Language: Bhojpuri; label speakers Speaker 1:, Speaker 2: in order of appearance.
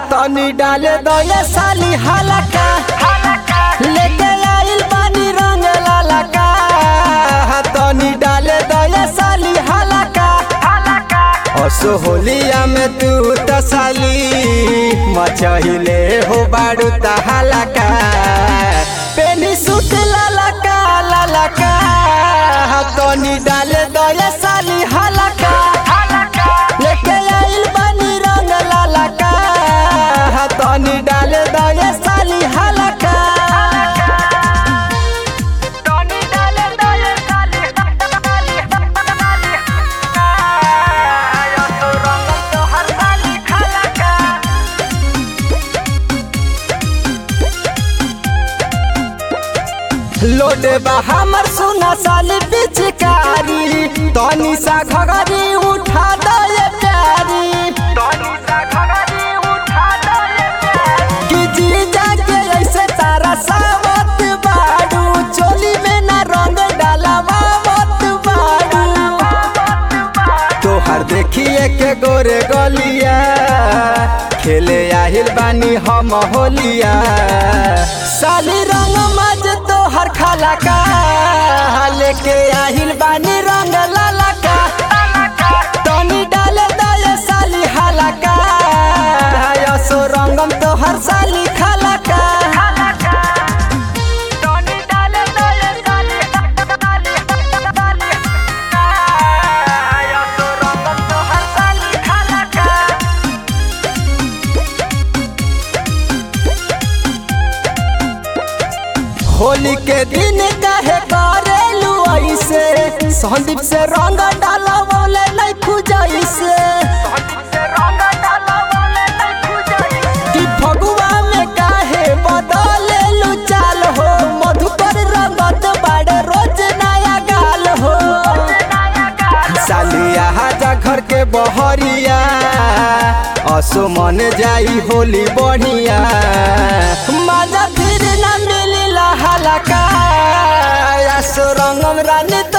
Speaker 1: तनी डाले दया साली हलका लेके आइल बानी रंग लालका तनी डाले दया साली हलका असो होलिया में तू तसाली मचहिले हो बाड़ू तहलका पेनी सूट लालका लालका तनी डाले दया साली हलका लेके आइल बानी रंग लालका तनी डाले दया साली हलका
Speaker 2: Tony dale dale dale dale dale Yo soy Ronald Tohar Dali Khalaka
Speaker 1: लोडे बा हमर सुना साली पिचकारी तनी सा घगरी उठा दे प्यारी
Speaker 2: Tony sa khagari utha dale
Speaker 1: कि जी जाके ऐसे तारा सावत बाड़ू चोली में ना रंग डालावा मत बाड़ू तोहर देखिए के गोरे गलिया खेले आहिल बानी हम होलिया साली रंग मज तोहर खाला का लेके आहिल बानी रंग लाला का तनी डाले दया साली हलका यसो रंगम तोहर साली खलका
Speaker 2: Tony dale dale dale dale dale Yo soy Ronald Tohar Dali Khalaka
Speaker 1: Holi के दिन कहे करेलू ऐसे संदीप से रंग डाला बोले नहीं खुजाई से
Speaker 2: से रंगा डाला बोले नहीं खुजाई
Speaker 1: कि फगुआ में काहे बदलेलू चाल हो मधुकर रंगत बाड़े रोज नया गाल हो सालिया हाजा घर के बहरिया असो मन जाई होली बढ़िया मजा फिर न मिली हलका असो रंगम रानी